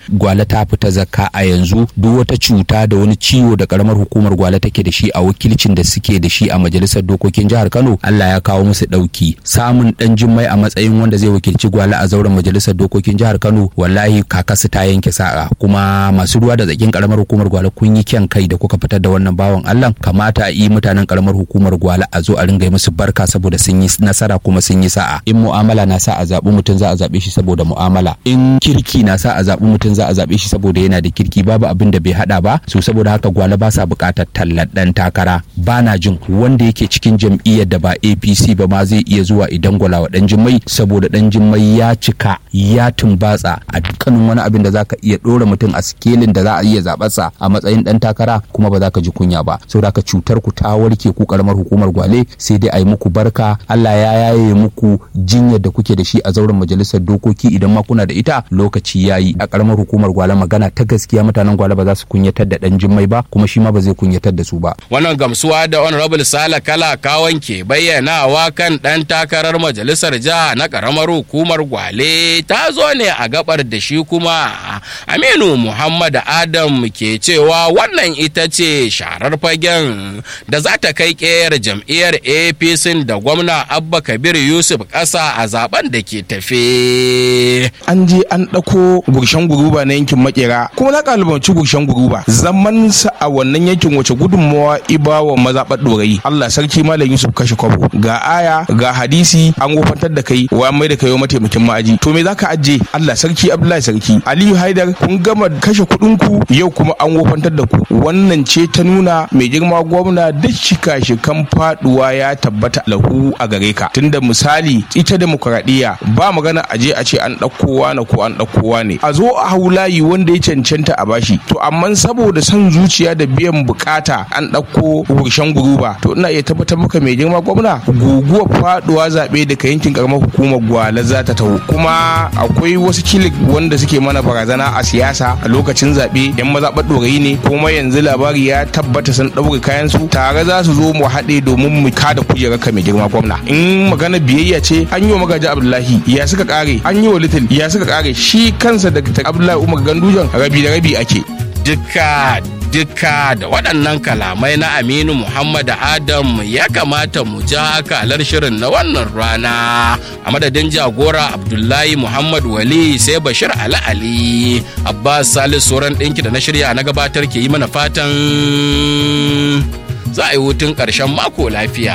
gwale ta fita zakka a yanzu duk wata cuta da wani ciwo da karamar hukumar gwale take da shi a wakilcin da suke da shi a majalisar dokokin jihar Kano Allah ya kawo musu dauki samun dan jimmai a matsayin wanda zai wakilci gwale a zauren majalisar dokokin jihar Kano wallahi kakasu ta yanke sa'a kuma masu ruwa da tsakin karamar hukumar gwale kun yi kyan kai da kuka fitar da wannan bawan Allah kamata a yi mutanen karamar hukumar gwale a zo a ringa yi musu barka saboda sun yi nasara kuma sun yi sa'a in mu'amala na sa a zaɓi mutum za a zaɓe shi saboda mu'amala in kirki na sa a zaɓi mutum za a zaɓe shi saboda yana da kirki babu abin da bai haɗa ba so saboda haka gwale ba sa buƙatar tallar ɗan takara ba na jin wanda yake cikin jam'iyyar da ba APC ba ma zai iya zuwa idan gwala wa ɗan jimmai saboda ɗan jimmai ya cika ya tumbatsa a dukkanin wani abin da zaka iya ɗora mutum a sikelin da za a iya zaɓarsa a matsayin ɗan takara kuma ba za ka ji kunya ba saboda haka cutar ku ta warke ku karamar hukumar gwale sai dai a yi muku barka Allah ya yaye muku jinyar da kuke da shi a zauren majalisar dokoki idan ma kuna da ita lokaci ya yi a karamar hukumar gwale magana ta gaskiya mutanen gwale ba za su kunyatar da ɗan jimmai ba kuma shi ma ba zai kunyatar da su ba. Wannan gamsuwa da honorable Sala Kala Kawan ke bayyanawa kan ɗan takarar majalisar jiha na karamar hukumar gwale ta zo ne a gabar da shi kuma Aminu Muhammad Adam ke cewa wannan ita ce sharar fagen da za ta kai ƙeyar jam'iyyar APC da gwamna Abba Kabir Yusuf ƙasa a zaben da ke tafe. An je an ɗauko gurshen guruba na yankin makera kuma na ƙalubanci gurshen guruba zaman sa a wannan yankin wace gudunmawa ibawa mazaɓar ɗorayi Allah sarki Malam Yusuf kashe kwabo ga aya ga hadisi an wofantar da kai wa mai da kai mataimakin ma'aji to me zaka ajiye Allah sarki Abdullahi sarki Aliyu Haidar kun gama kashe kuɗin ku yau kuma an wofantar da ku wannan ce ta nuna mai girma gwamna duk shika-shikan faduwa ya tabbata lahu a gare ka tunda misali ita demokuraɗiyya ba magana a je a ce an ɗauko na ko an ɗauko ne a zo a hau layi wanda ya cancanta a bashi to amma saboda son zuciya da biyan bukata an ɗauko wurshen guruba to ina iya tabbatar maka mai girma gwamna guguwar faduwa zaɓe daga yankin karamar hukumar gwala za ta taho kuma akwai wasu kilik wanda suke mana barazana a siyasa a lokacin zaɓe yan mazaɓar ɗorayi ne kuma yanzu labari ya tabbata sun ɗaure kayan su tare za su zo mu haɗe domin mu kada kujerar ka mai girma gwamna in magana biyayya ce an yi wa magaji abdullahi ya suka kare an yi wa little ya suka kare shi kansa da abdullahi umar gandujan rabi da rabi ake duka duka da waɗannan kalamai na aminu muhammad adam ya kamata mu ja akalar shirin na wannan rana a madadin jagora abdullahi muhammad wali sai bashir ali ali abbas salis sauran ɗinki da na shirya na gabatar ke yi mana fatan za a yi hutun ƙarshen mako lafiya